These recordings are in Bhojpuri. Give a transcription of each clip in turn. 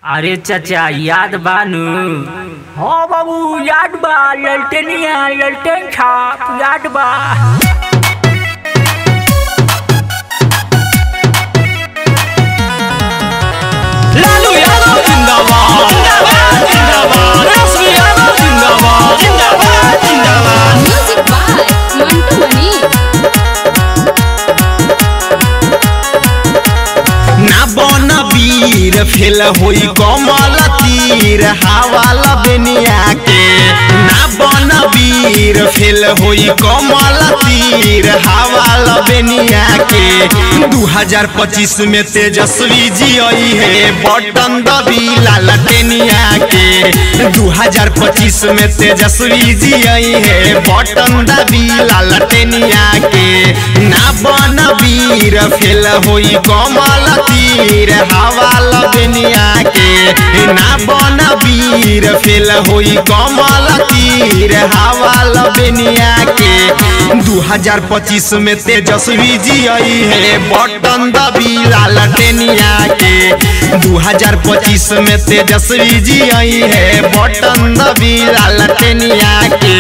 अरे चाचा याद बानू हाँ बाबू याद बा ललटेनिया ललटेन छाप याद बा लालू यादव जिंदाबाद जिंदाबाद जिंदाबाद रश्मि यादव जिंदाबाद जिंदाबाद जिंदाबाद म्यूजिक बाय मंटू मनी ना बन वीर फेल होई कमल तीर हवा लबनिया के ना बन वीर फेल होई कमल तीर हवा लबनिया के 2025 में तेजस्वी जी आई है बटन दबी लालटेनिया के 2025 में तेजस्वी जी आई है बटन दबी लालटेनिया के ना बन वीर फेल होई कमल तीर हवा लबनिया के ना बन वीर फेल होई कमल तीर हवा लबनिया के 2025 में तेजस्वी जी आई है बटन दबी लालटेनिया के 2025 में तेजस्वी जी आई है बटन दबी लालटेनिया के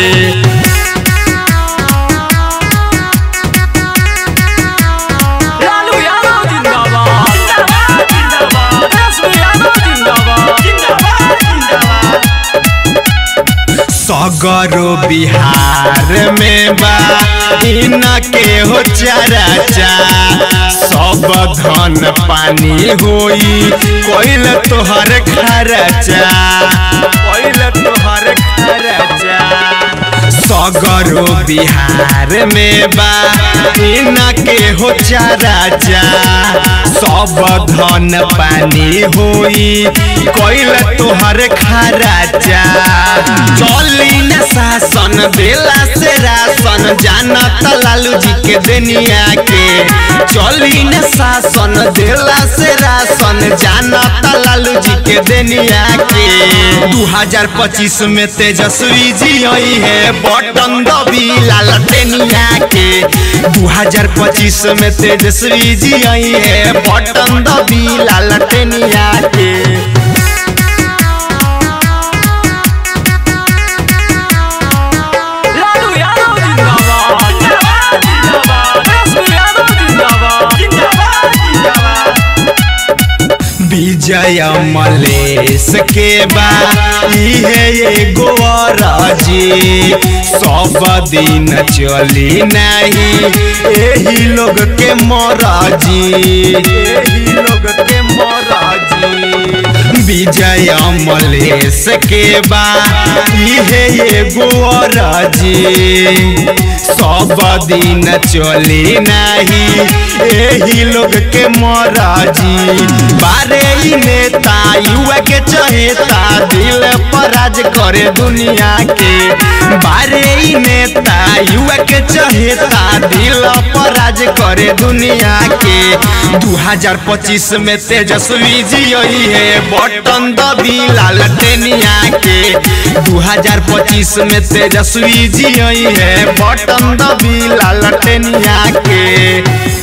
लालू यादव जिंदाबाद जिंदाबाद जिंदाबाद रश्मि यादव जिंदाबाद जिंदाबाद जिंदाबाद सगरो बिहार में बा इनके हो चराचा सब धन पानी होई कोइल तोहर खरचा कोइल तोहर खरचा सगरो बिहार में बा इनके हो राजा सब धन पानी होई कोइल तोहर खराजा चली न शासन देला से राशन जानत लालू जी के दुनिया के चली न शासन देला से राशन जानत लालू जी के दुनिया के 2025 में तेजस्वी जी आई है बटन दबी लालटेनिया के 2025 में तेजस्वी जी आई है बटन दबी लालटेनिया के लालू यादव जिंदाबाद जिंदाबाद जिंदाबाद रश्मि यादव जिंदाबाद जिंदाबाद जिंदाबाद विजय मलेश के बा इहे एगो राजी सब दिन चली नहीं एही लोग के मराजी एही लोग के मराजी विजय मलेश के बा इहे एगो राजी सब दिन चली नहीं एही लोग के मराजी बारे ई नेता युवा के चहेता दिल पर राज करे दुनिया के बारे ई नेता युवा के चहेता दिल पर राज करे दुनिया के 2025 में तेजस्वी जी आई है बटन दबी लालटेनिया के 2025 में तेजस्वी जी आई है बटन दबी लालटेनिया के